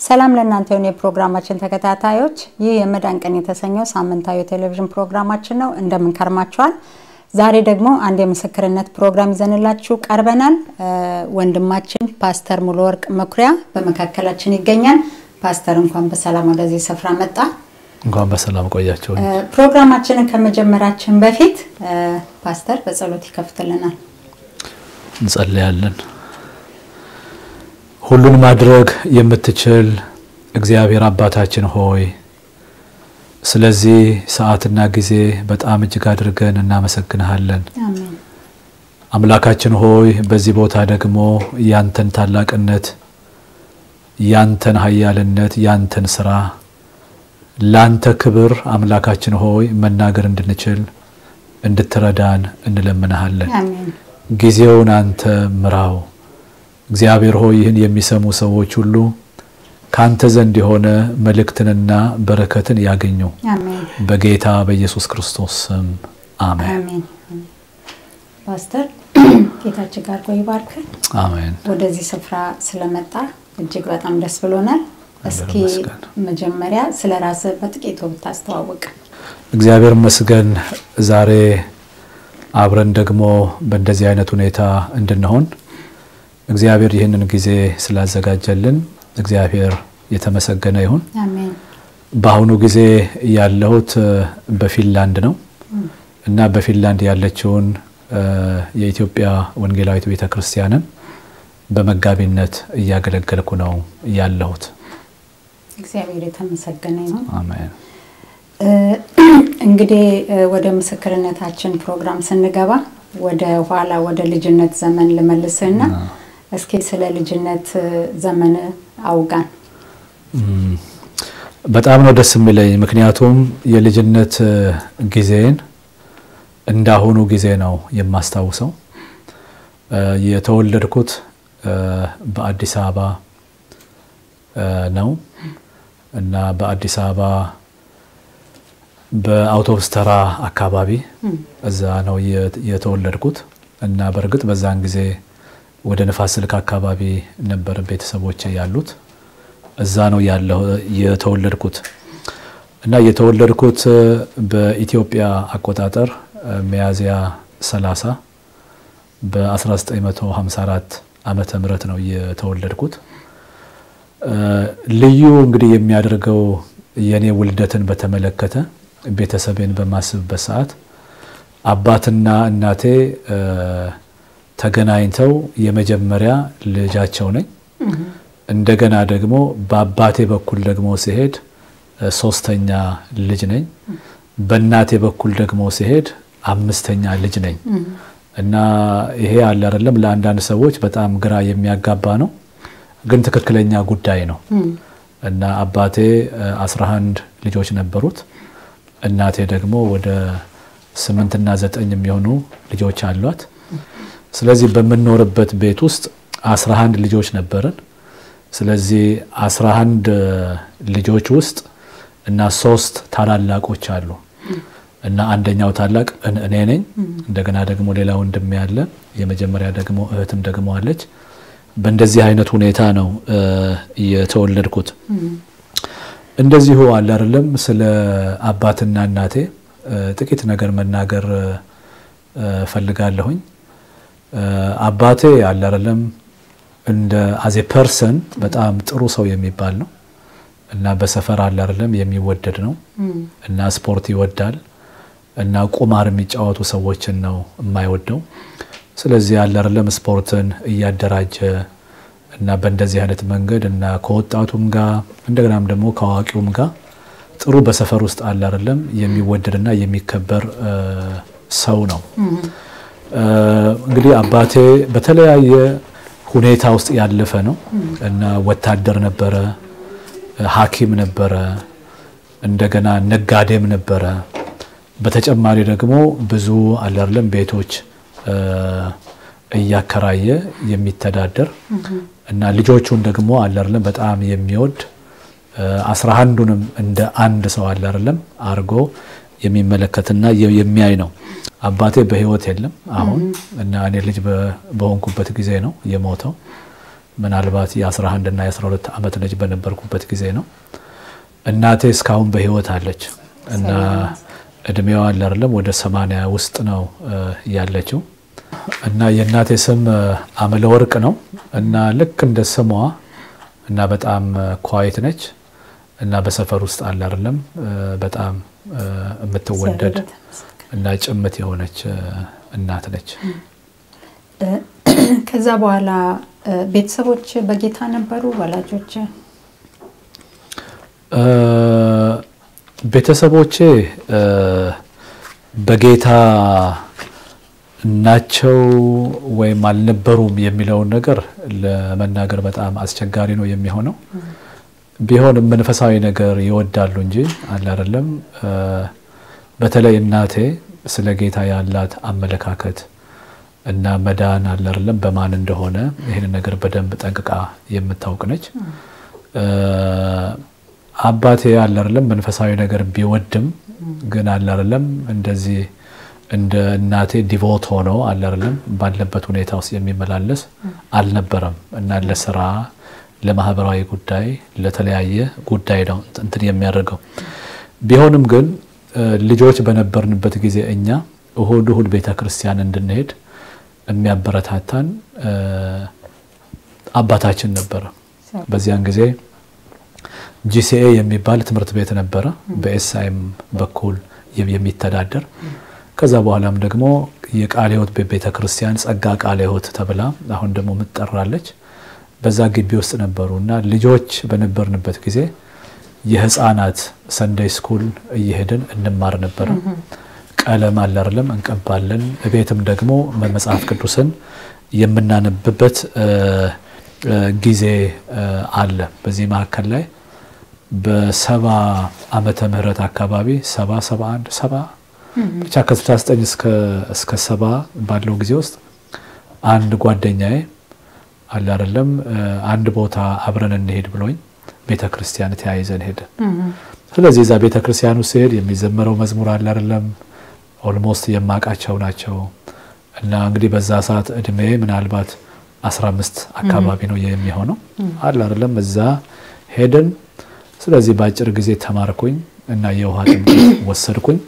ሰላም ለእናንተ የሆኑ የፕሮግራማችን ተከታታዮች፣ ይህ የመዳን ቀን የተሰኘው ሳምንታዊ የቴሌቪዥን ፕሮግራማችን ነው። እንደምን ከርማችኋል? ዛሬ ደግሞ አንድ የምስክርነት ፕሮግራም ይዘንላችሁ ቀርበናል። ወንድማችን ፓስተር ሙሉ ወርቅ መኩሪያ በመካከላችን ይገኛል። ፓስተር እንኳን በሰላም ወደዚህ ስፍራ መጣ። እንኳን በሰላም ቆያቸው። ፕሮግራማችንን ከመጀመራችን በፊት ፓስተር በጸሎት ይከፍትልናል። እንጸልያለን። ሁሉን ማድረግ የምትችል እግዚአብሔር አባታችን ሆይ ስለዚህ ሰዓትና ጊዜ በጣም እጅግ አድርገን እናመሰግንሃለን። አሜን። አምላካችን ሆይ በዚህ ቦታ ደግሞ ያንተን ታላቅነት፣ ያንተን ኃያልነት፣ ያንተን ስራ ላንተ ክብር አምላካችን ሆይ መናገር እንድንችል እንድትረዳን እንለምንሃለን። አሜን። ጊዜውን አንተ ምራው። እግዚአብሔር ሆይ ይህን የሚሰሙ ሰዎች ሁሉ ካንተ ዘንድ የሆነ መልእክትንና በረከትን ያገኙ አሜን። በጌታ በኢየሱስ ክርስቶስ ስም አሜን። አሜን። ፓስተር ጌታችን ጋር ቆይ ባርክ። አሜን። ወደዚህ ስፍራ ስለመጣ እጅግ በጣም ደስ ብሎናል። እስኪ ይመስገን። መጀመሪያ ስለ ራስህ በጥቂቱ ብታስተዋውቅ። እግዚአብሔር ይመስገን ዛሬ አብረን ደግሞ በእንደዚህ አይነት ሁኔታ እንድንሆን እግዚአብሔር ይህንን ጊዜ ስላዘጋጀልን እግዚአብሔር የተመሰገነ ይሁን። አሜን። በአሁኑ ጊዜ ያለሁት በፊንላንድ ነው እና በፊንላንድ ያለችውን እ የኢትዮጵያ ወንጌላዊት ቤተ ክርስቲያንን በመጋቢነት እያገለገልኩ ነው ያለሁት። እግዚአብሔር የተመሰገነ ይሁን። አሜን። እ እንግዲህ እ ወደ ምስክርነታችን ፕሮግራም ስንገባ ወደ ኋላ ወደ ልጅነት ዘመን ልመልስህና እስኪ ስለ ልጅነት እ ዘመን አውጋን። እም፣ በጣም ነው ደስ የሚለኝ ምክንያቱም የልጅነት እ ጊዜን እንዳሁኑ ጊዜ ነው የማስታውሰው። እ የተወለድኩት እ በአዲስ አበባ እ ነው እና በአዲስ አበባ በአውቶቡስ ተራ አካባቢ እዛ ነው የ- የተወለድኩት እና በእርግጥ በዛን ጊዜ ወደ ንፋስ ስልክ አካባቢ ነበር ቤተሰቦቼ ያሉት። እዛ ነው ያለው የተወለድኩት እና የተወለድኩት እ በኢትዮጵያ አቆጣጠር እ ሚያዝያ 30 በ1954 ዓመተ ምህረት ነው የተወለድኩት። እ ልዩ እንግዲህ የሚያደርገው የኔ ውልደትን በተመለከተ ቤተሰቤን በማስብበት ሰዓት አባትና እናቴ እ ተገናኝተው የመጀመሪያ ልጃቸው ነኝ። እንደገና ደግሞ በአባቴ በኩል ደግሞ ሲሄድ እ ሶስተኛ ልጅ ነኝ። በእናቴ በኩል ደግሞ ሲሄድ አምስተኛ ልጅ ነኝ እና ይሄ አለ አይደለም ለአንዳንድ ሰዎች በጣም ግራ የሚያጋባ ነው፣ ግን ትክክለኛ ጉዳይ ነው። እና አባቴ እ 11 ልጆች ነበሩት። እናቴ ደግሞ ወደ ስምንትና ዘጠኝ የሚሆኑ ልጆች አሏት። ስለዚህ በምንኖርበት ቤት ውስጥ 11 ልጆች ነበርን። ስለዚህ 11 ልጆች ውስጥ እና ሶስት ታላላቆች አሉ እና አንደኛው ታላቅ እን- እኔ ነኝ። እንደገና ደግሞ ሌላ ወንድሜ ያለ፣ የመጀመሪያ ደግሞ እህትም ደግሞ አለች። በእንደዚህ አይነት ሁኔታ ነው እ የተወለድኩት። እንደዚሁ አለ አይደለም ስለ አባትና እናቴ እ ጥቂት ነገር መናገር እ ፈልጋለሁኝ። እ አባቴ አለ አይደለም እንደ አዜ ፐርሰን በጣም ጥሩ ሰው የሚባል ነው እና በሰፈር አለ አይደለም የሚወደድ ነው እና ስፖርት ይወዳል እና ቁማር የሚጫወቱ ሰዎችን ነው የማይወደው። ስለዚህ ያለ አይደለም ስፖርትን እያደራጀ እና በእንደዚህ አይነት መንገድ እና ከወጣቱም ጋር እንደገናም ደግሞ ከአዋቂውም ጋር ጥሩ በሰፈር ውስጥ አለ አይደለም የሚወደድና የሚከበር እ ሰው ነው። እ እንግዲህ አባቴ በተለያየ ሁኔታ ውስጥ ያለፈ ነው እና ወታደር ነበረ፣ ሐኪም ነበረ፣ እንደገና ነጋዴም ነበረ። በተጨማሪ ደግሞ ብዙ አለ አይደለም ቤቶች እ እያከራየ የሚተዳደር እና ልጆቹን ደግሞ አለ አይደለም በጣም የሚወድ አስራ አንዱንም እንደ አንድ ሰው አለ አይደለም አድርጎ የሚመለከትና የሚያይ ነው። አባቴ በሕይወት የለም አሁን እና እኔ ልጅ በሆንኩበት ጊዜ ነው የሞተው ምናልባት የ11 እና የ12 ዓመት ልጅ በነበርኩበት ጊዜ ነው። እናቴ እስካሁን በህይወት አለች እና እድሜዋ አለ አይደለም ወደ 80 ውስጥ ነው ያለችው እና የእናቴ ስም አመለ ወርቅ ነው እና ልክ እንደ ስሟ እና በጣም ኳይት ነች እና በሰፈር ውስጥ አለ አይደለም በጣም የምትወደድ እና ጭምት የሆነች እናት ነች። ከዛ በኋላ ቤተሰቦች በጌታ ነበሩ ወላጆች? ቤተሰቦቼ በጌታ ናቸው ወይም አልነበሩም የሚለውን ነገር ለመናገር በጣም አስቸጋሪ ነው የሚሆነው። ቢሆንም መንፈሳዊ ነገር ይወዳሉ እንጂ አለ አይደለም። በተለይ እናቴ ስለ ጌታ ያላት አመለካከት እና መዳን አለ አይደለም በማን እንደሆነ ይህን ነገር በደንብ ጠንቅቃ የምታውቅ ነች። አባቴ አለ አይደለም መንፈሳዊ ነገር ቢወድም ግን አለ አይደለም እንደዚህ እንደ እናቴ ዲቮት ሆኖ አለ አይደለም ባለበት ሁኔታ ውስጥ የሚመላለስ አልነበረም እና ለስራ ለማህበራዊ ጉዳይ ለተለያየ ጉዳይ ነው እንትን የሚያደርገው። ቢሆንም ግን ልጆች በነበርንበት ጊዜ እኛ እሁድ እሁድ ቤተ ክርስቲያን እንድንሄድ የሚያበረታታን አባታችን ነበረ። በዚያን ጊዜ ጂሲኤ የሚባል ትምህርት ቤት ነበረ በኤስአይም በኩል የሚተዳደር ከዛ በኋላም ደግሞ የቃለ ሕይወት ቤተ ክርስቲያን ጸጋ ቃለ ሕይወት ተብላ አሁን ደግሞ ምትጠራለች። በዛ ግቢ ውስጥ ነበሩ እና ልጆች በነበርንበት ጊዜ የህፃናት ሰንደይ ስኩል እየሄድን እንማር ነበረ። ቀለም አለ አይደለም እንቀባለን። ቤትም ደግሞ መጽሐፍ ቅዱስን የምናነብበት ጊዜ አለ። በዚህ መካከል ላይ በሰባ ዓመተ ምህረት አካባቢ ሰባ ሰባ አንድ ሰባ ብቻ ከ69 እስከ ሰባ ባለው ጊዜ ውስጥ አንድ ጓደኛዬ አለ አይደለም አንድ ቦታ አብረን እንሄድ ብሎኝ ቤተ ክርስቲያን ተያይዘን ሄድን። ስለዚህ እዛ ቤተ ክርስቲያን ውስጥ ሲሄድ የሚዘመረው መዝሙር አለ አይደለም ኦልሞስት የማውቃቸው ናቸው እና እንግዲህ በዛ ሰዓት እድሜ ምናልባት 15 አካባቢ ነው የሚሆነው አለ አይደለም እዛ ሄድን። ስለዚህ በአጭር ጊዜ ተማርኩኝ እና የውሃ ጥምቀት ወሰድኩኝ።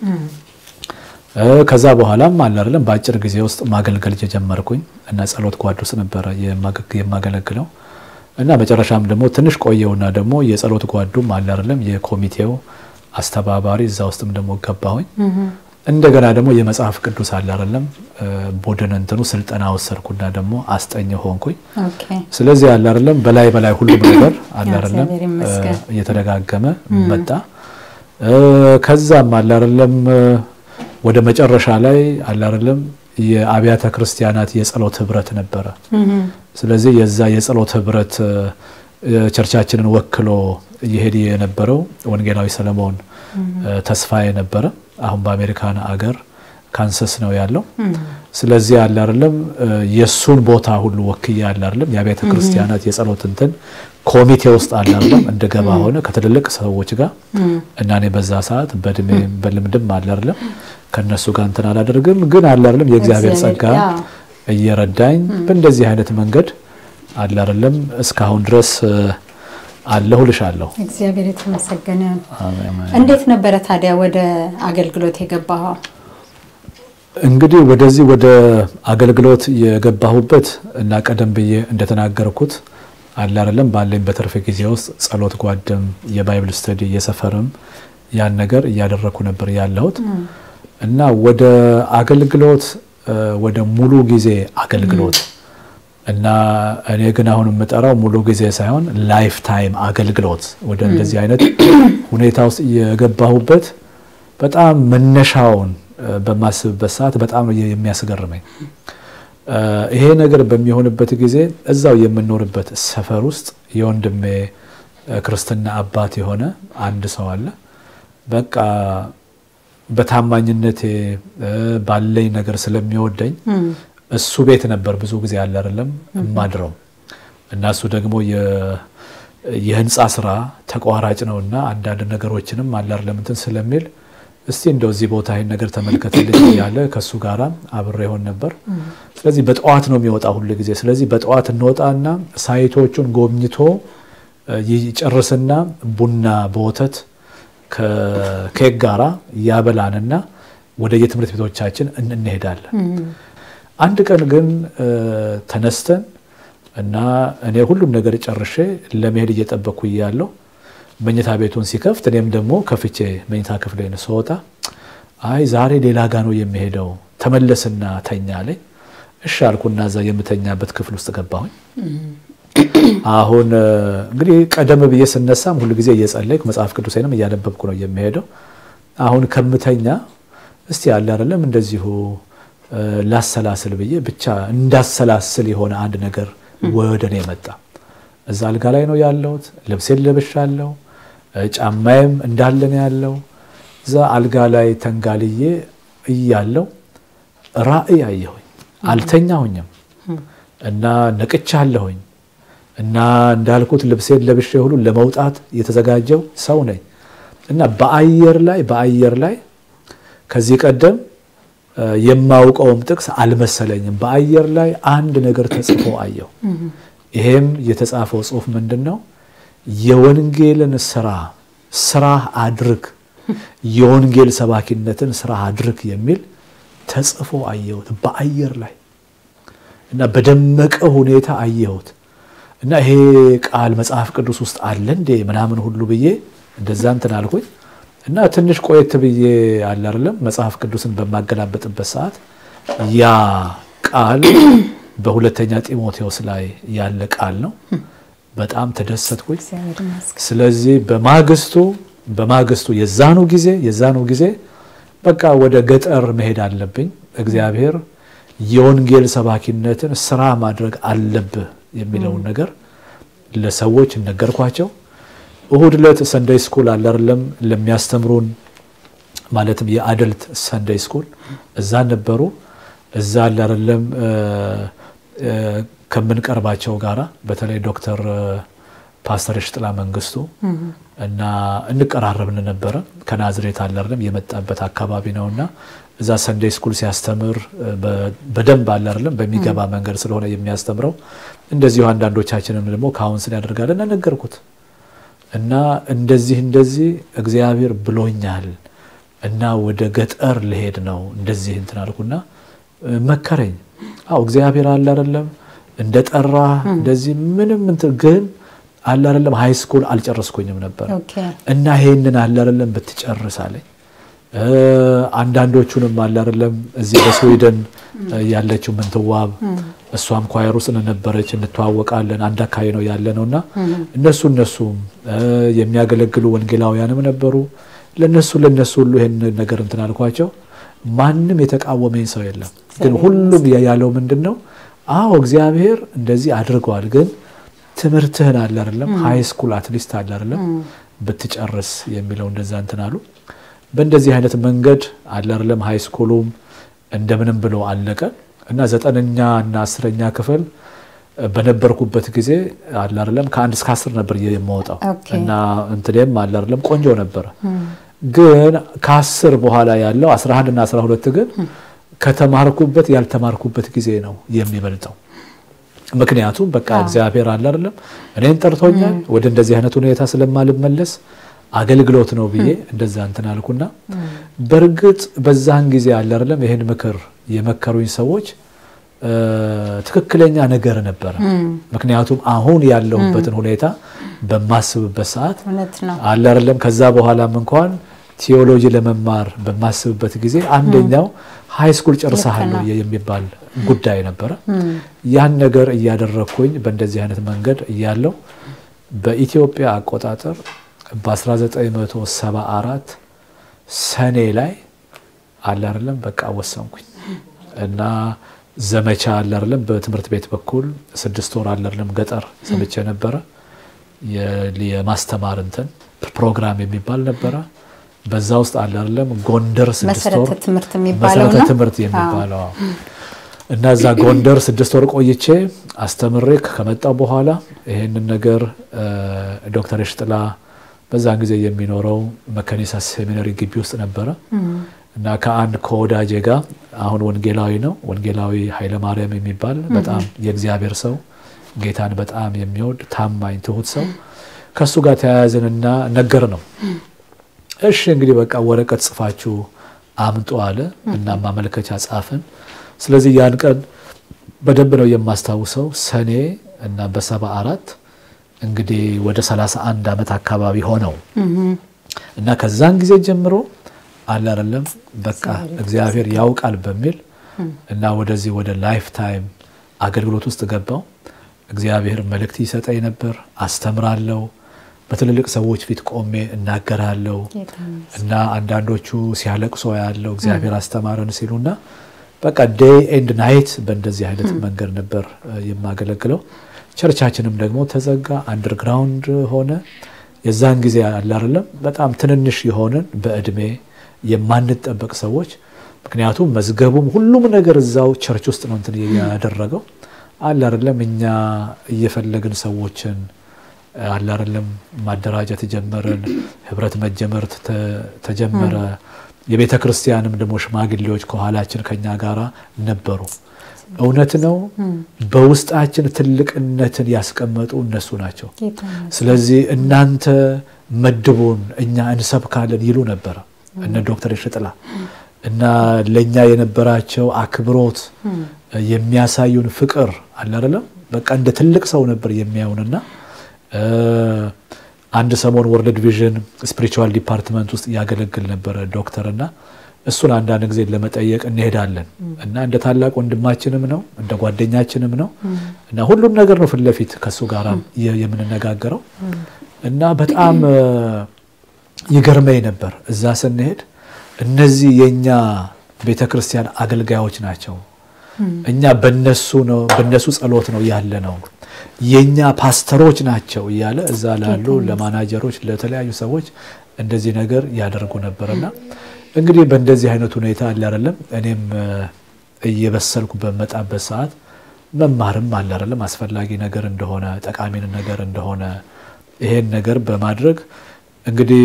ከዛ በኋላም አለ አይደለም በአጭር ጊዜ ውስጥ ማገልገል ጀመርኩኝ እና ጸሎት ጓድ ውስጥ ነበረ የማገለግለው እና መጨረሻም ደግሞ ትንሽ ቆየውና ደግሞ የጸሎት ጓዱም አለ አይደለም የኮሚቴው አስተባባሪ እዛ ውስጥም ደግሞ ገባሁኝ። እንደገና ደግሞ የመጽሐፍ ቅዱስ አለ አይደለም ቡድን እንትኑ ስልጠና ወሰድኩና ደግሞ አስጠኝ ሆንኩኝ። ስለዚህ አለ አይደለም በላይ በላይ ሁሉም ነገር አለ አይደለም እየተደጋገመ መጣ። ከዛም አለ አይደለም ወደ መጨረሻ ላይ አለ አይደለም የአብያተ ክርስቲያናት የጸሎት ህብረት ነበረ። ስለዚህ የዛ የጸሎት ህብረት ቸርቻችንን ወክሎ እየሄድ የነበረው ወንጌላዊ ሰለሞን ተስፋዬ ነበረ። አሁን በአሜሪካን አገር ካንሰስ ነው ያለው። ስለዚህ አለ አይደለም የእሱን ቦታ ሁሉ ወክዬ አለ አይደለም የአብያተ ክርስቲያናት የጸሎት እንትን ኮሚቴ ውስጥ አለ አይደለም እንደገባ ሆነ ከትልልቅ ሰዎች ጋር እና እኔ በዛ ሰዓት በእድሜ በልምድም አለ አይደለም ከነሱ ጋር እንትን አላደርግም፣ ግን አለ አይደለም የእግዚአብሔር ጸጋ እየረዳኝ በእንደዚህ አይነት መንገድ አለ አይደለም እስካሁን ድረስ አለሁ ልሻለሁ። እግዚአብሔር የተመሰገነ። እንዴት ነበረ ታዲያ ወደ አገልግሎት የገባኸው? እንግዲህ ወደዚህ ወደ አገልግሎት የገባሁበት እና ቀደም ብዬ እንደተናገርኩት አለ አይደለም ባለኝ በትርፍ ጊዜ ውስጥ ጸሎት ጓድም የባይብል ስተዲ የሰፈርም ያን ነገር እያደረኩ ነበር ያለሁት እና ወደ አገልግሎት ወደ ሙሉ ጊዜ አገልግሎት እና እኔ ግን አሁን የምጠራው ሙሉ ጊዜ ሳይሆን ላይፍ ታይም አገልግሎት ወደ እንደዚህ አይነት ሁኔታ ውስጥ የገባሁበት በጣም መነሻውን በማስብበት ሰዓት በጣም የሚያስገርመኝ ይሄ ነገር በሚሆንበት ጊዜ እዛው የምኖርበት ሰፈር ውስጥ የወንድሜ ክርስትና አባት የሆነ አንድ ሰው አለ። በቃ በታማኝነቴ ባለኝ ነገር ስለሚወደኝ እሱ ቤት ነበር ብዙ ጊዜ ያለ አይደለም እማድረው እና እሱ ደግሞ የህንፃ ስራ ተቋራጭ ነው እና አንዳንድ ነገሮችንም አለ አይደለም እንትን ስለሚል እስቲ እንደው እዚህ ቦታ ይህን ነገር ተመልከትልኝ እያለ ከእሱ ጋራ አብሬ ሆን ነበር። ስለዚህ በጠዋት ነው የሚወጣ ሁሉ ጊዜ። ስለዚህ በጠዋት እንወጣና ሳይቶቹን ጎብኝቶ ይጨርስና ቡና በወተት ከኬክ ጋራ ያበላንና ወደ የትምህርት ቤቶቻችን እንሄዳለን። አንድ ቀን ግን ተነስተን እና እኔ ሁሉም ነገር ጨርሼ ለመሄድ እየጠበቅኩ እያለሁ መኝታ ቤቱን ሲከፍት እኔም ደግሞ ከፍቼ መኝታ ክፍሌን ስወጣ አይ ዛሬ ሌላ ጋ ነው የሚሄደው ተመለስና ተኛ አለኝ። እሺ አልኩና እዛ የምተኛበት ክፍል ውስጥ ገባሁኝ። አሁን እንግዲህ ቀደም ብዬ ስነሳም ሁሉ ጊዜ እየጸለይኩ መጽሐፍ ቅዱሴንም እያነበብኩ ነው የሚሄደው። አሁን ከምተኛ እስቲ ያለ አይደለም እንደዚሁ ላሰላስል ብዬ ብቻ እንዳሰላስል የሆነ አንድ ነገር ወደ እኔ መጣ። እዛ አልጋ ላይ ነው ያለሁት። ልብሴን ለብሻለሁ፣ ጫማዬም እንዳለ ነው ያለው። እዛ አልጋ ላይ ተንጋልዬ እያለው ራእይ አየሁኝ። አልተኛሁኝም እና ነቅቻለሁኝ እና እንዳልኩት ልብሴን ለብሼ ሁሉ ለመውጣት የተዘጋጀው ሰው ነኝ እና በአየር ላይ በአየር ላይ ከዚህ ቀደም የማውቀውም ጥቅስ አልመሰለኝም። በአየር ላይ አንድ ነገር ተጽፎ አየሁ። ይሄም የተጻፈው ጽሑፍ ምንድን ነው? የወንጌልን ስራ ስራህ አድርግ፣ የወንጌል ሰባኪነትን ስራ አድርግ የሚል ተጽፎ አየሁት በአየር ላይ እና በደመቀ ሁኔታ አየሁት እና ይሄ ቃል መጽሐፍ ቅዱስ ውስጥ አለ እንዴ ምናምን ሁሉ ብዬ እንደዛ እንትን አልኩኝ እና ትንሽ ቆየት ብዬ አለ አይደለም መጽሐፍ ቅዱስን በማገላበጥበት ሰዓት ያ ቃል በሁለተኛ ጢሞቴዎስ ላይ ያለ ቃል ነው። በጣም ተደሰትኩኝ። ስለዚህ በማግስቱ በማግስቱ የዛኑ ጊዜ የዛኑ ጊዜ በቃ ወደ ገጠር መሄድ አለብኝ። እግዚአብሔር የወንጌል ሰባኪነትን ስራ ማድረግ አለብህ የሚለውን ነገር ለሰዎች ነገርኳቸው። እሁድ ዕለት ሰንደይ ስኩል አለ አይደለም ለሚያስተምሩን ማለትም የአደልት ሰንደይ ስኩል እዛ ነበሩ። እዛ አለ አይደለም ከምንቀርባቸው ጋራ በተለይ ዶክተር ፓስተር ሽጥላ መንግስቱ እና እንቀራረብን ነበረ። ከናዝሬት አለ አይደለም የመጣበት አካባቢ ነውና እዛ ሰንደይ ስኩል ሲያስተምር በደንብ አለ አይደለም በሚገባ መንገድ ስለሆነ የሚያስተምረው እንደዚሁ አንዳንዶቻችንም ደግሞ ካውንስል ያደርጋል እና ነገርኩት እና እንደዚህ እንደዚህ እግዚአብሔር ብሎኛል እና ወደ ገጠር ልሄድ ነው እንደዚህ እንትን አልኩና መከረኝ። አዎ እግዚአብሔር አለ አይደለም እንደ ጠራ እንደዚህ ምንም እንትን ግን አለ አይደለም ሃይ ስኩል አልጨረስኩኝም ነበር እና ይሄንን አለ አይደለም ብትጨርስ አለኝ። አንዳንዶቹንም አለ አይደለም እዚህ በስዊድን ያለችው ምንትዋብ እሷም ኳየር ውስጥ ነበረች፣ እንተዋወቃለን። አንድ አካባቢ ነው ያለ ነው እና እነሱ እነሱም የሚያገለግሉ ወንጌላውያንም ነበሩ። ለነሱ ለነሱ ሁሉ ይሄን ነገር እንትን አልኳቸው። ማንም የተቃወመኝ ሰው የለም። ግን ሁሉም ያለው ምንድን ነው? አዎ እግዚአብሔር እንደዚህ አድርገዋል፣ ግን ትምህርትህን አለ አይደለም ሃይ ስኩል አትሊስት አለ አይደለም ብትጨርስ የሚለው እንደዛ እንትን አሉ። በእንደዚህ አይነት መንገድ አለ አይደለም ሃይ ስኩሉም እንደምንም ብሎ አለቀ እና ዘጠነኛ እና አስረኛ ክፍል በነበርኩበት ጊዜ አለ አይደለም ከአንድ እስከ አስር ነበር የማወጣው እና እንትኔም አለ አይደለም ቆንጆ ነበረ። ግን ከአስር በኋላ ያለው 11 እና 12 ግን ከተማርኩበት ያልተማርኩበት ጊዜ ነው የሚበልጠው። ምክንያቱም በቃ እግዚአብሔር አለ አይደለም እኔን ጠርቶኛል ወደ እንደዚህ አይነት ሁኔታ ስለማልመለስ አገልግሎት ነው ብዬ እንደዛ እንትን አልኩና በእርግጥ በዛን ጊዜ አለ አይደለም ይህን ምክር የመከሩኝ ሰዎች ትክክለኛ ነገር ነበረ። ምክንያቱም አሁን ያለሁበትን ሁኔታ በማስብበት ሰዓት አለ አይደለም ከዛ በኋላም እንኳን ቲዮሎጂ ለመማር በማስብበት ጊዜ አንደኛው ሃይ ስኩል ጨርሰሃል የሚባል ጉዳይ ነበረ። ያን ነገር እያደረግኩኝ በእንደዚህ አይነት መንገድ እያለው በኢትዮጵያ አቆጣጠር በ1974 ሰኔ ላይ አለ አይደለም በቃ ወሰንኩኝ እና ዘመቻ አለ አይደለም በትምህርት ቤት በኩል ስድስት ወር አለ አይደለም ገጠር ሰምቼ ነበረ። የማስተማር እንትን ፕሮግራም የሚባል ነበረ። በዛ ውስጥ አለ አይደለም ጎንደር ስድስት ወር መሰረተ ትምህርት የሚባለው መሰረተ ነው። ትምህርት የሚባለው እና እዛ ጎንደር ስድስት ወር ቆይቼ አስተምሬ ከመጣው በኋላ ይሄንን ነገር ዶክተር ሽጥላ በዛን ጊዜ የሚኖረው መከኒሳ ሴሚናሪ ግቢ ውስጥ ነበረ እና ከአንድ ከወዳጄ ጋር አሁን ወንጌላዊ ነው። ወንጌላዊ ኃይለ ማርያም የሚባል በጣም የእግዚአብሔር ሰው ጌታን በጣም የሚወድ ታማኝ ትሁት ሰው ከእሱ ጋር ተያያዝንና ነገር ነው። እሺ እንግዲህ በቃ ወረቀት ጽፋችሁ አምጡ አለ እና ማመልከቻ ጻፍን። ስለዚህ ያን ቀን በደንብ ነው የማስታውሰው ሰኔ እና በሰባ አራት እንግዲህ ወደ 31 ዓመት አካባቢ ሆነው እና ከዛን ጊዜ ጀምሮ አለ አይደለም በቃ እግዚአብሔር ያውቃል በሚል እና ወደዚህ ወደ ላይፍ ታይም አገልግሎት ውስጥ ገባው። እግዚአብሔር መልእክት ይሰጠኝ ነበር፣ አስተምራለሁ፣ በትልልቅ ሰዎች ፊት ቆሜ እናገራለሁ እና አንዳንዶቹ ሲያለቅሶ ያለው እግዚአብሔር አስተማረን ሲሉና በቃ ዴይ ኤንድ ናይት በእንደዚህ አይነት መንገድ ነበር የማገለግለው። ቸርቻችንም ደግሞ ተዘጋ፣ አንደርግራውንድ ሆነ። የዛን ጊዜ አለ አይደለም በጣም ትንንሽ የሆንን በእድሜ የማንጠበቅ ሰዎች ምክንያቱም መዝገቡም ሁሉም ነገር እዛው ቸርች ውስጥ ነው እንትን ያደረገው አለ አይደለም እኛ እየፈለግን ሰዎችን አለ አይደለም ማደራጀት ጀመርን። ህብረት መጀመር ተጀመረ። የቤተ ክርስቲያንም ደግሞ ሽማግሌዎች ከኋላችን ከኛ ጋር ነበሩ። እውነት ነው። በውስጣችን ትልቅነትን ያስቀመጡ እነሱ ናቸው። ስለዚህ እናንተ መድቡን እኛ እንሰብካለን ይሉ ነበረ እነ ዶክተር ሽጥላ እና ለእኛ የነበራቸው አክብሮት የሚያሳዩን ፍቅር አለ አይደለም በቃ እንደ ትልቅ ሰው ነበር የሚያዩንና አንድ ሰሞን ወርልድ ቪዥን ስፒሪቹዋል ዲፓርትመንት ውስጥ ያገለግል ነበረ ዶክተር እና እሱን አንዳንድ ጊዜ ለመጠየቅ እንሄዳለን እና እንደ ታላቅ ወንድማችንም ነው እንደ ጓደኛችንም ነው እና ሁሉም ነገር ነው ፊት ለፊት ከእሱ ጋር የምንነጋገረው እና በጣም ይገርመኝ ነበር እዛ ስንሄድ እነዚህ የእኛ ቤተ ክርስቲያን አገልጋዮች ናቸው። እኛ በነሱ ነው በነሱ ጸሎት ነው ያለ ነው የኛ ፓስተሮች ናቸው እያለ እዛ ላሉ ለማናጀሮች ለተለያዩ ሰዎች እንደዚህ ነገር ያደርጉ ነበርና እንግዲህ በእንደዚህ አይነት ሁኔታ አለ አይደለም እኔም እየበሰልኩ በመጣበት ሰዓት መማርም አለ አይደለም አስፈላጊ ነገር እንደሆነ ጠቃሚን ነገር እንደሆነ ይሄን ነገር በማድረግ እንግዲህ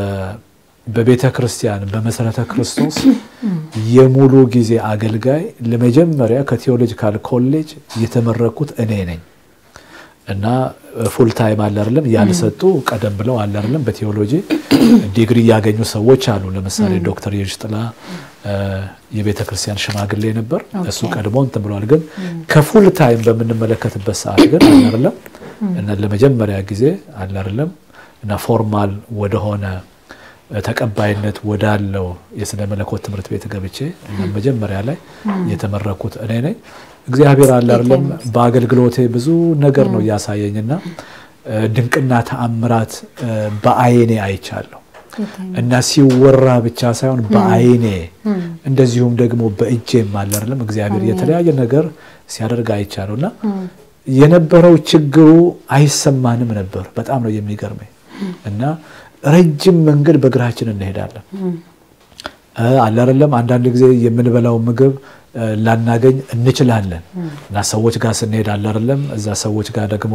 በቤተ ክርስቲያን በመሰረተ ክርስቶስ የሙሉ ጊዜ አገልጋይ ለመጀመሪያ ከቴዎሎጂካል ኮሌጅ የተመረኩት እኔ ነኝ እና ፉል ታይም አለ አይደለም ያልሰጡ ቀደም ብለው አለ አይደለም በቴዎሎጂ ዲግሪ ያገኙ ሰዎች አሉ። ለምሳሌ ዶክተር የሽጥላ የቤተ ክርስቲያን ሽማግሌ ነበር። እሱ ቀድሞ እንትን ብለዋል። ግን ከፉል ታይም በምንመለከትበት ሰዓት ግን አለ አይደለም እና ለመጀመሪያ ጊዜ አለ አይደለም እና ፎርማል ወደሆነ ተቀባይነት ወዳለው የስነ መለኮት ትምህርት ቤት ገብቼ እና መጀመሪያ ላይ የተመረኩት እኔ ነኝ። እግዚአብሔር አለ አይደለም በአገልግሎቴ ብዙ ነገር ነው እያሳየኝና ድንቅና ተአምራት በአይኔ አይቻለሁ እና ሲወራ ብቻ ሳይሆን በአይኔ እንደዚሁም ደግሞ በእጄም አለ አይደለም እግዚአብሔር የተለያየ ነገር ሲያደርግ አይቻለሁ እና የነበረው ችግሩ አይሰማንም ነበር። በጣም ነው የሚገርመኝ እና ረጅም መንገድ በእግራችን እንሄዳለን አለ አይደለም አንዳንድ ጊዜ የምንበላው ምግብ ላናገኝ እንችላለን እና ሰዎች ጋር ስንሄድ አለ አይደለም እዛ ሰዎች ጋር ደግሞ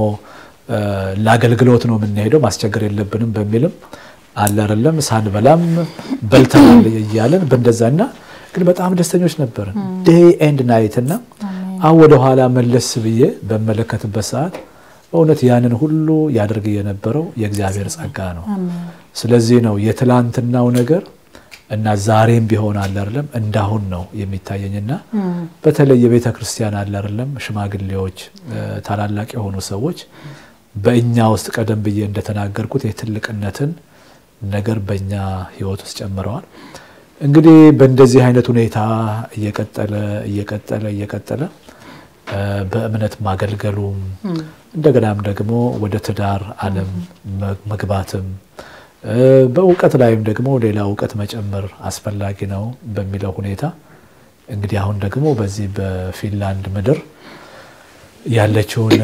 ለአገልግሎት ነው የምንሄደው ማስቸገር የለብንም በሚልም አለ አይደለም ሳንበላም በልተናል እያለን በእንደዛና ግን በጣም ደስተኞች ነበርን ዴይ ኤንድ ናይት እና አሁን ወደኋላ መለስ ብዬ በመለከትበት ሰዓት በእውነት ያንን ሁሉ ያደርግ የነበረው የእግዚአብሔር ጸጋ ነው። ስለዚህ ነው የትላንትናው ነገር እና ዛሬም ቢሆን አለ አይደለም እንዳሁን ነው የሚታየኝና በተለይ የቤተ ክርስቲያን አለ አይደለም ሽማግሌዎች፣ ታላላቅ የሆኑ ሰዎች በእኛ ውስጥ ቀደም ብዬ እንደተናገርኩት የትልቅነትን ነገር በእኛ ሕይወት ውስጥ ጨምረዋል። እንግዲህ በእንደዚህ አይነት ሁኔታ እየቀጠለ እየቀጠለ እየቀጠለ በእምነት ማገልገሉም እንደገናም ደግሞ ወደ ትዳር ዓለም መግባትም በእውቀት ላይም ደግሞ ሌላ እውቀት መጨመር አስፈላጊ ነው በሚለው ሁኔታ እንግዲህ አሁን ደግሞ በዚህ በፊንላንድ ምድር ያለችውን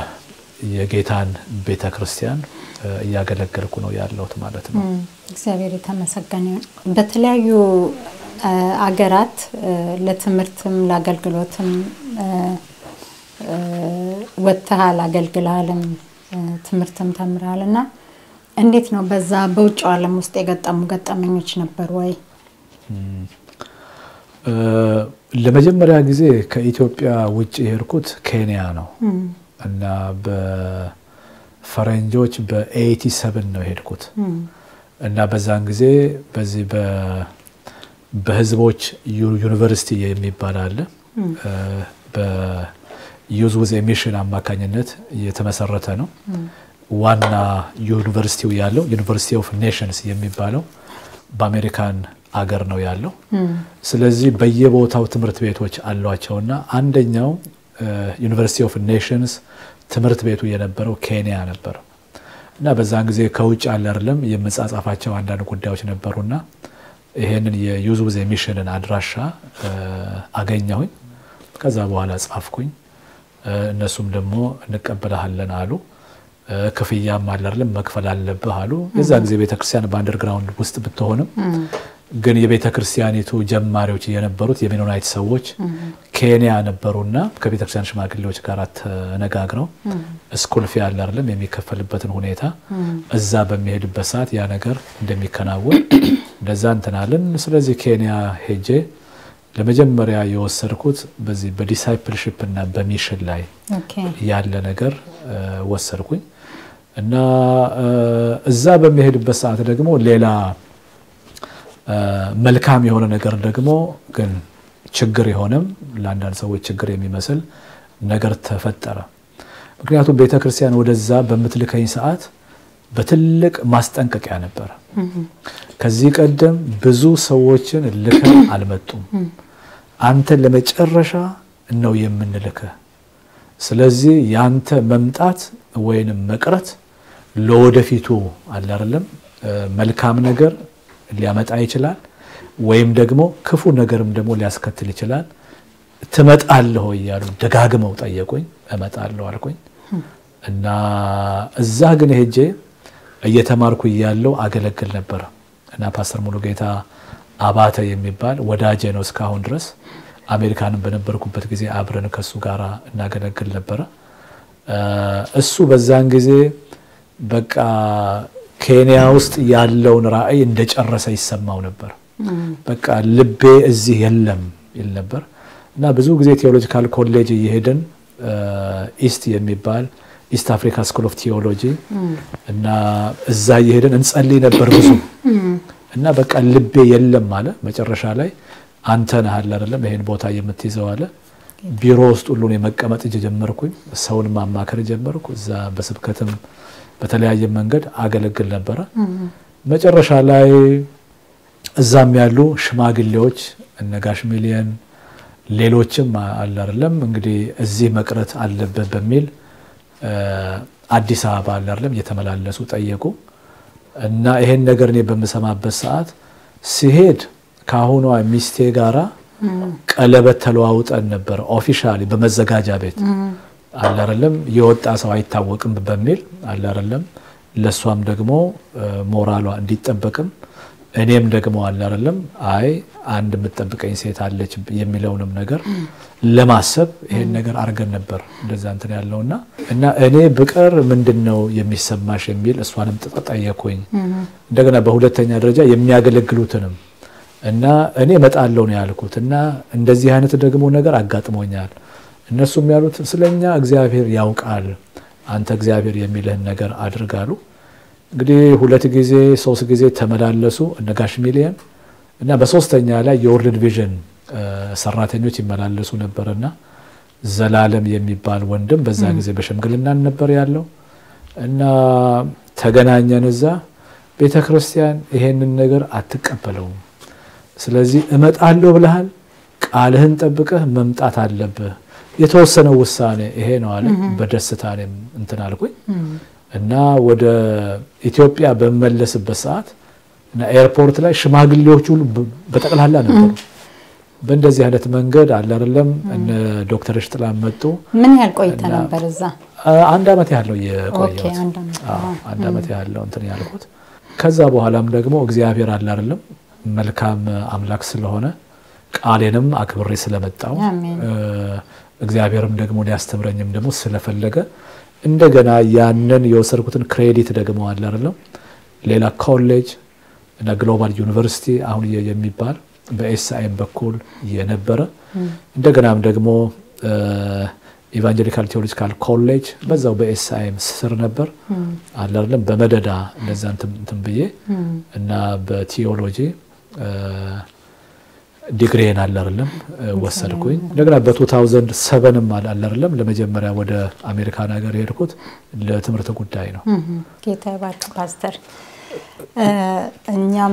የጌታን ቤተ ክርስቲያን እያገለገልኩ ነው ያለሁት ማለት ነው። እግዚአብሔር የተመሰገነ። በተለያዩ አገራት ለትምህርትም ለአገልግሎትም ወጥተሃል፣ አገልግልሃልም፣ ትምህርትም ተምረሃል እና እንዴት ነው በዛ በውጭው ዓለም ውስጥ የገጠሙ ገጠመኞች ነበሩ ወይ? ለመጀመሪያ ጊዜ ከኢትዮጵያ ውጭ የሄድኩት ኬንያ ነው እና በፈረንጆች በኤይቲ ሰብን ነው የሄድኩት እና በዛን ጊዜ በዚህ በህዝቦች ዩኒቨርሲቲ የሚባል አለ በዩዝ ዊዝ ሚሽን አማካኝነት የተመሰረተ ነው። ዋና ዩኒቨርሲቲው ያለው ዩኒቨርሲቲ ኦፍ ኔሽንስ የሚባለው በአሜሪካን አገር ነው ያለው። ስለዚህ በየቦታው ትምህርት ቤቶች አሏቸውና አንደኛው ዩኒቨርሲቲ ኦፍ ኔሽንስ ትምህርት ቤቱ የነበረው ኬንያ ነበር እና በዛን ጊዜ ከውጭ አለ አይደለም የመጻጻፋቸው አንዳንድ ጉዳዮች ነበሩና ይሄንን የዩዝ ዊዝ ሚሽንን አድራሻ አገኘሁኝ። ከዛ በኋላ ጻፍኩኝ። እነሱም ደግሞ እንቀበልሃለን አሉ። ክፍያም አለ አይደለም መክፈል አለብህ አሉ። የዛ ጊዜ ቤተክርስቲያን በአንደርግራውንድ ውስጥ ብትሆንም ግን የቤተ ክርስቲያኒቱ ጀማሪዎች የነበሩት የሜኖናይት ሰዎች ኬንያ ነበሩና ከቤተ ክርስቲያን ሽማግሌዎች ጋር ተነጋግረው ስኩል ፊ ያለ አይደለም የሚከፈልበትን ሁኔታ እዛ በሚሄድበት ሰዓት ያ ነገር እንደሚከናወን እንደዛ እንትናለን። ስለዚህ ኬንያ ሄጄ ለመጀመሪያ የወሰድኩት በዚህ በዲሳይፕልሽፕ እና በሚሽን ላይ ያለ ነገር ወሰድኩኝ እና እዛ በሚሄድበት ሰዓት ደግሞ ሌላ መልካም የሆነ ነገር ደግሞ ግን ችግር የሆነም ለአንዳንድ ሰዎች ችግር የሚመስል ነገር ተፈጠረ። ምክንያቱም ቤተ ክርስቲያን ወደዛ በምትልከኝ ሰዓት በትልቅ ማስጠንቀቂያ ነበረ። ከዚህ ቀደም ብዙ ሰዎችን ልከን አልመጡም። አንተን ለመጨረሻ ነው የምንልክህ። ስለዚህ ያንተ መምጣት ወይንም መቅረት ለወደፊቱ አለ አይደለም መልካም ነገር ሊያመጣ ይችላል፣ ወይም ደግሞ ክፉ ነገርም ደግሞ ሊያስከትል ይችላል። ትመጣለህ ወይ እያሉ ደጋግመው ጠየቁኝ። እመጣለሁ አልኩኝ እና እዛ ግን ሄጄ እየተማርኩ እያለው አገለግል ነበረ እና ፓስተር ሙሉጌታ አባተ የሚባል ወዳጄ ነው እስካሁን ድረስ። አሜሪካንም በነበርኩበት ጊዜ አብረን ከሱ ጋር እናገለግል ነበረ። እሱ በዛን ጊዜ በቃ ኬንያ ውስጥ ያለውን ራዕይ እንደጨረሰ ይሰማው ነበር። በቃ ልቤ እዚህ የለም ይል ነበር እና ብዙ ጊዜ ቴዎሎጂካል ኮሌጅ እየሄድን ኢስት የሚባል ኢስት አፍሪካ ስኩል ኦፍ ቴዎሎጂ እና እዛ እየሄድን እንጸልይ ነበር ብዙ እና በቃ ልቤ የለም አለ። መጨረሻ ላይ አንተ ነህ አለ አይደለም ይሄን ቦታ የምትይዘው አለ። ቢሮ ውስጥ ሁሉን የመቀመጥ እጅ ጀመርኩኝ። ሰውን ማማከር ጀመርኩ። እዛ በስብከትም በተለያየ መንገድ አገለግል ነበረ። መጨረሻ ላይ እዛም ያሉ ሽማግሌዎች እነ ጋሽ ሚሊየን ሌሎችም አለ አይደለም እንግዲህ እዚህ መቅረት አለበት በሚል አዲስ አበባ አለ አይደለም እየተመላለሱ ጠየቁ እና ይሄን ነገር እኔ በምሰማበት ሰዓት ሲሄድ ከአሁኗ ሚስቴ ጋራ ቀለበት ተለዋውጠን ነበር ኦፊሻሊ በመዘጋጃ ቤት አለ አይደለም የወጣ ሰው አይታወቅም በሚል አለ አይደለም ለእሷም ደግሞ ሞራሏ እንዲጠበቅም እኔም ደግሞ አለ አይደለም አይ አንድ የምትጠብቀኝ ሴት አለች የሚለውንም ነገር ለማሰብ ይሄን ነገር አድርገን ነበር እንደዛ እንትን ያለውና እና እኔ ብቀር ምንድን ነው የሚሰማሽ የሚል እሷንም ጠየኩኝ። እንደገና በሁለተኛ ደረጃ የሚያገለግሉትንም እና እኔ እመጣለሁ ነው ያልኩት እና እንደዚህ አይነት ደግሞ ነገር አጋጥሞኛል። እነሱም ያሉት ስለኛ እግዚአብሔር ያውቃል፣ አንተ እግዚአብሔር የሚልህን ነገር አድርጋሉ። እንግዲህ ሁለት ጊዜ ሶስት ጊዜ ተመላለሱ እነ ጋሽ ሚሊየን እና በሶስተኛ ላይ የወርልድ ቪዥን ሰራተኞች ይመላለሱ ነበርና ዘላለም የሚባል ወንድም በዛ ጊዜ በሽምግልናን ነበር ያለው እና ተገናኘን። እዛ ቤተ ክርስቲያን ይሄንን ነገር አትቀበለውም። ስለዚህ እመጣለሁ ብለሃል፣ ቃልህን ጠብቀህ መምጣት አለብህ። የተወሰነው ውሳኔ ይሄ ነው አለ። በደስታ እኔም እንትን አልኩኝ እና ወደ ኢትዮጵያ በመለስበት ሰዓት እና ኤርፖርት ላይ ሽማግሌዎች ሁሉ በጠቅላላ ነበሩ። በእንደዚህ አይነት መንገድ አለ አይደለም እነ ዶክተር ሽጥላ መጡ። ምን ያህል ቆይተ ነበር እዛ? አንድ አመት ያለው የቆየሁት አንድ አመት ያለው እንትን ያልኩት። ከዛ በኋላም ደግሞ እግዚአብሔር አለ አይደለም መልካም አምላክ ስለሆነ ቃሌንም አክብሬ ስለመጣው እግዚአብሔርም ደግሞ ሊያስተምረኝም ደግሞ ስለፈለገ እንደገና ያንን የወሰድኩትን ክሬዲት ደግሞ አለ አይደለም ሌላ ኮሌጅ እና ግሎባል ዩኒቨርሲቲ አሁን የሚባል በኤስአይኤም በኩል የነበረ እንደገናም ደግሞ ኢቫንጀሊካል ቴዎሎጂካል ኮሌጅ በዛው በኤስአይኤም ስር ነበር አለ አይደለም በመደዳ እንደዛ እንትን ብዬ እና በቲዮሎጂ ዲግሪን አለ አይደለም ወሰድኩኝ። እንደገና በ2007ም አለ አይደለም ለመጀመሪያ ወደ አሜሪካን ሀገር የሄድኩት ለትምህርት ጉዳይ ነው። ጌታ ይባርክ ፓስተር። እኛም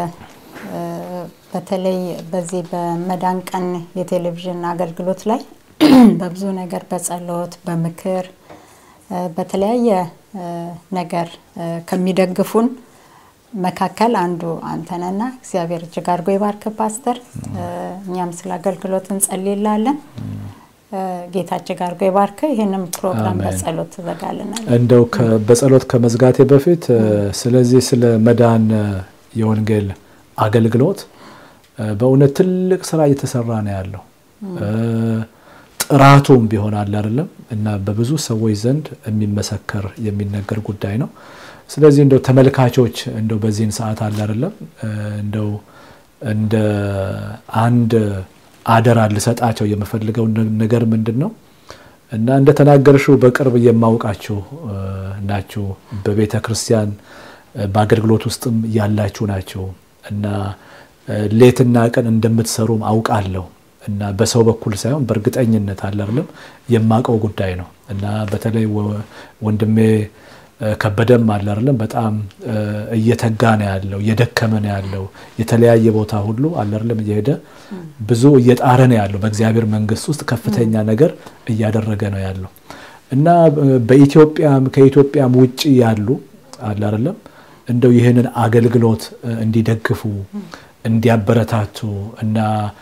በተለይ በዚህ በመዳን ቀን የቴሌቪዥን አገልግሎት ላይ በብዙ ነገር በጸሎት በምክር በተለያየ ነገር ከሚደግፉን መካከል አንዱ አንተነና እግዚአብሔር እጅግ አድርጎ ይባርክ ፓስተር። እኛም ስለ አገልግሎት እንጸልይላለን። ጌታ እጅግ አድርጎ ይባርክ። ይህንም ፕሮግራም በጸሎት ትዘጋልናል። እንደው በጸሎት ከመዝጋቴ በፊት ስለዚህ ስለ መዳን የወንጌል አገልግሎት በእውነት ትልቅ ስራ እየተሰራ ነው ያለው ጥራቱም ቢሆን አለ አይደለም እና በብዙ ሰዎች ዘንድ የሚመሰከር የሚነገር ጉዳይ ነው። ስለዚህ እንደው ተመልካቾች እንደው በዚህን ሰዓት አለ አይደለም እንደው እንደ አንድ አደራ ልሰጣቸው የምፈልገው ነገር ምንድን ነው እና እንደተናገርሽው በቅርብ የማውቃችሁ ናችሁ። በቤተ ክርስቲያን በአገልግሎት ውስጥም ያላችሁ ናችሁ እና ሌትና ቀን እንደምትሰሩም አውቃለሁ እና በሰው በኩል ሳይሆን በእርግጠኝነት አለ አይደለም የማውቀው ጉዳይ ነው እና በተለይ ወንድሜ ከበደም አለ አይደለም በጣም እየተጋ ነው ያለው እየደከመ ነው ያለው የተለያየ ቦታ ሁሉ አለ አይደለም እየሄደ ብዙ እየጣረ ነው ያለው በእግዚአብሔር መንግስት ውስጥ ከፍተኛ ነገር እያደረገ ነው ያለው እና በኢትዮጵያም ከኢትዮጵያም ውጭ ያሉ አለ አይደለም እንደው ይህንን አገልግሎት እንዲደግፉ እንዲያበረታቱ እና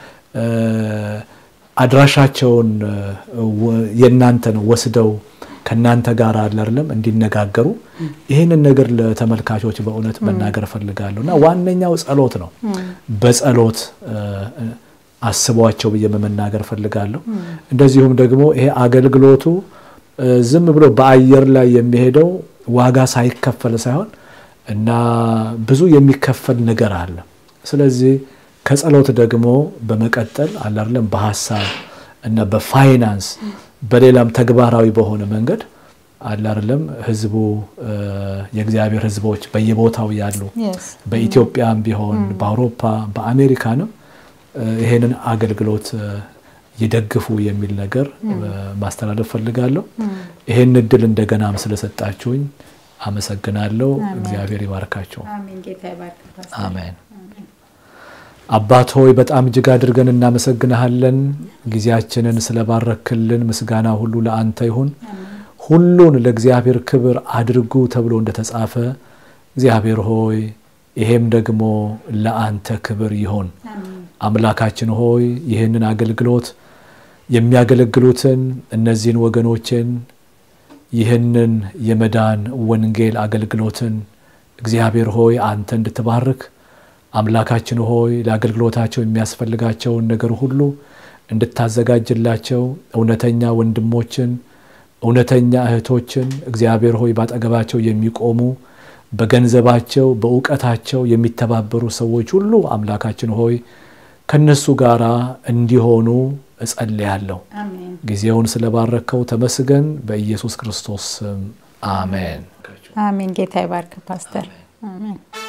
አድራሻቸውን የእናንተን ወስደው ከእናንተ ጋር አለ አይደለም እንዲነጋገሩ ይህንን ነገር ለተመልካቾች በእውነት መናገር እፈልጋለሁ እና ዋነኛው ጸሎት ነው። በጸሎት አስቧቸው ብዬ መናገር እፈልጋለሁ። እንደዚሁም ደግሞ ይሄ አገልግሎቱ ዝም ብሎ በአየር ላይ የሚሄደው ዋጋ ሳይከፈል ሳይሆን እና ብዙ የሚከፈል ነገር አለ። ስለዚህ ከጸሎት ደግሞ በመቀጠል አለ አይደለም በሀሳብ እና በፋይናንስ በሌላም ተግባራዊ በሆነ መንገድ አለ አይደለም ህዝቡ የእግዚአብሔር ህዝቦች በየቦታው ያሉ በኢትዮጵያም ቢሆን በአውሮፓ በአሜሪካንም ይሄንን አገልግሎት ይደግፉ የሚል ነገር ማስተላለፍ ፈልጋለሁ። ይሄን እድል እንደገናም ስለሰጣችሁኝ አመሰግናለሁ። እግዚአብሔር ይባርካቸው። አሜን። አባት ሆይ በጣም እጅግ አድርገን እናመሰግንሃለን። ጊዜያችንን ስለባረክልን ምስጋና ሁሉ ለአንተ ይሁን። ሁሉን ለእግዚአብሔር ክብር አድርጉ ተብሎ እንደተጻፈ እግዚአብሔር ሆይ ይሄም ደግሞ ለአንተ ክብር ይሆን። አምላካችን ሆይ ይህንን አገልግሎት የሚያገለግሉትን እነዚህን ወገኖችን ይህንን የመዳን ወንጌል አገልግሎትን እግዚአብሔር ሆይ አንተ እንድትባርክ አምላካችን ሆይ ለአገልግሎታቸው የሚያስፈልጋቸውን ነገር ሁሉ እንድታዘጋጅላቸው እውነተኛ ወንድሞችን እውነተኛ እህቶችን እግዚአብሔር ሆይ ባጠገባቸው የሚቆሙ በገንዘባቸው በእውቀታቸው የሚተባበሩ ሰዎች ሁሉ አምላካችን ሆይ ከነሱ ጋር እንዲሆኑ እጸልያለሁ። ጊዜውን ስለባረከው ተመስገን። በኢየሱስ ክርስቶስ ስም አሜን። አሜን። ጌታ ይባርክ ፓስተር። አሜን።